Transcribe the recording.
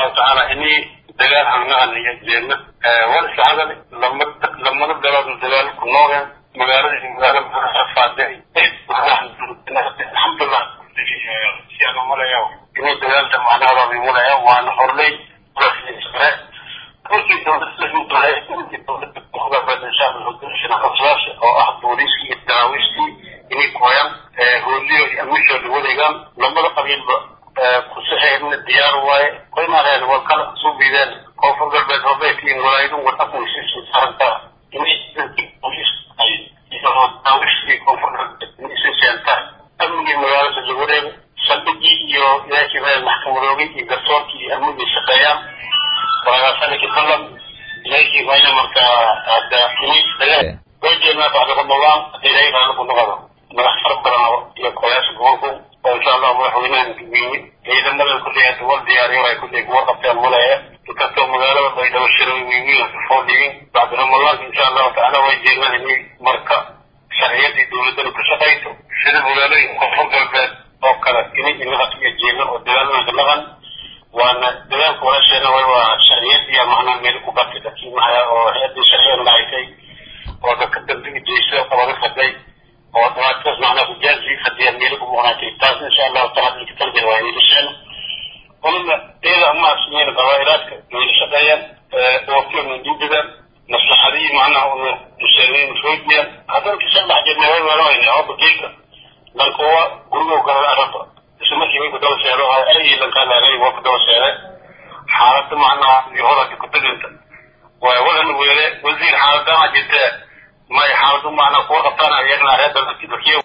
allahu tacaala inii dagaal hangnahan iyo jeedna wal iska hadal lama lamada belood dagaal ku noogeen magaalada magaala faade alxamdulilah siyaana malaya inuu dagaalta macnaha mulaya waana horley oo ah booliiskii iyo daraawiishtii inay kooyaan hooliyo iyo amishood wareegaan lamada qabiilba kusaxeedna diyaar waaye qoymaareen waa kala soo biideen koonfur galbeed hobeekiin walaayadun wadhakuisiisu sarantaa inay booliis daraawiishtii koonfur galbeed inay seentaan amnigii magaalada la wareego saldhigii iyo ilaakii maxkamadoogii iyo garsoorkii iyo amnigii shaqeeyaan walaagasaniki balan ilaakii mayna markaa hadda inay wayjeednaa bacda ramadaan hadii ilahay qaana ku noqdo madax fara badan iyo kolayaasha gobolku oo insha allah madaxweynahan guweyne ciidamada kulley hadda wal diyaariyo ay kulley kuwa qabteen mulaya inkastoo magaalada baydhabo shiray wiiwiin foodhigin bacda ramadaanka insha allahu tacaala way jeednaan inay marka sharciyadii dowladana ku shaqayso sida magaalooyinka koonfur galbeed oo kale inay inaga iyo jeednan oo dagaalnanka naqan waana dagaalka walaasheena way waa sharciyadiya macnaa meel ku batay dadkii maxaya oo hay-adii sharciyada dhahaysay oo dadka dambiga jeysada qabada faday oo dhibaatadaas macnaa kujaazii fadiya meelo ku muuqnaatay taas insha allahu taala inka talgel waa yeelasheen qolada iyada ama asmiyeen qabaa'ilaadka wayla shaqeeyaan oofiyo mindiidadaan maslaxadii macnaha unu museeniin xoojiyaan haddana kisan dhex jirnay way weelawayna oo bakeeka lankuwa gurigo galada araba isla markii way ku daba seero ay lankaa laagay waa ku daba seere xaaladda macnaha iyo hodalka kutaganta waa wadan weele wasiir xaaladana jirtee may xaaladu macnaa kuwa qabtaan ayagna reer dalkiiba